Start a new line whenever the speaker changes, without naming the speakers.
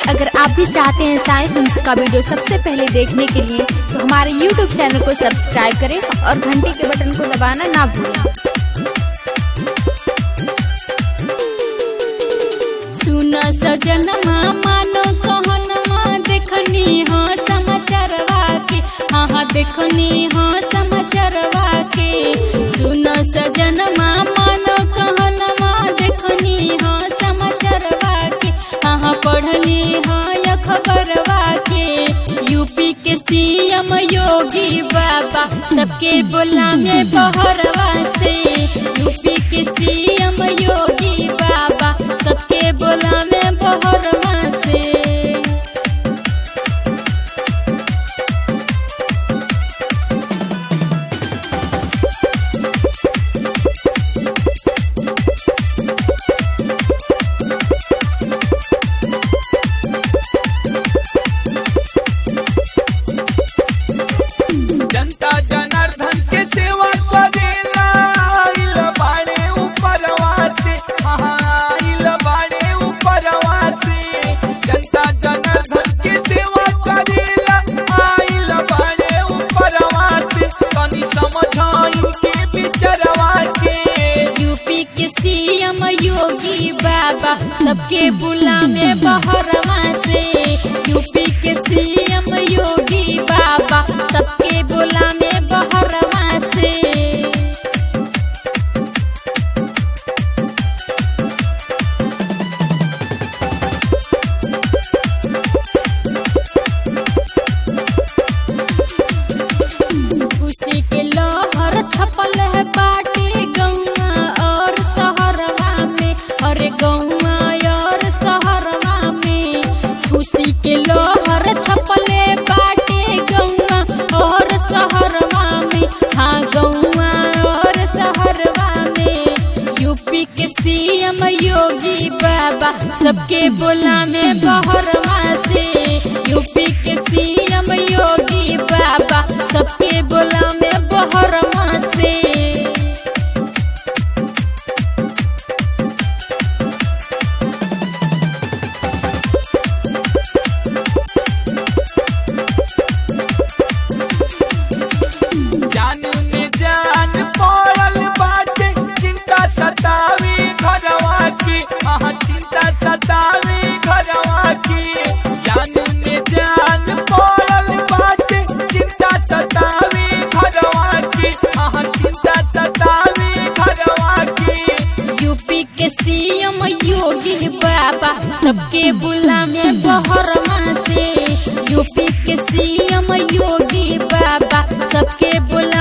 अगर आप भी चाहते हैं साई फिल्म का वीडियो सबसे पहले देखने के लिए तो हमारे YouTube चैनल को सब्सक्राइब करें और घंटी के बटन को दबाना ना भूलें
सुन सजनमा मानो कहनमा देखनी हो समाचारवा के हाँ हाँ देखनी हो समाचारवा के सुन सजनमा मानो कहनमा देखनी हो समाचारवा के हाँ हाँ पढ़नी हो या खबरवा के यूपी के सीएम योगी बाबा सबके बोला में बहरवा से यूपी के सीएम योगी बाबा सबके बोला में बहरवा से
जनता जनार्दन के सेवा करेला आइल बाड़े ऊपरवा से हाँ, आइल बाड़े ऊपरवा से जनता जनार्दन के सेवा करेला आइल बाड़े ऊपरवा से तनी समझाइन के बिचरवा के
यूपी के सीएम योगी बाबा सबके बुला में बहरवा से यूपी के सीएम योगी बाबा सबके बुला में बहरवा से खुशी के लहर छपल है बाटे गौवा और शहरवा में अरे गौवा और शहरवा में खुशी के लहर छपल है बाटे गौवा और शहरवा में हाँ गौवा और शहरवा में यूपी के सीएम योगी बाबा सबके बोला में बहरवा से यूपी के सीएम योगी बाबा सबके बोला में बहरवा से
जान में जान पड़ल बाटे चिंता सतावी घरवा की हाँ चिंता सतावी घरवा की जान में जान पड़ल बाटे चिंता सतावी घरवा की हाँ चिंता सतावी घरवा की
यूपी के सीएम योगी बाबा सबके बुला में बहरवा से यूपी के सीएम योगी बाबा सबके बुला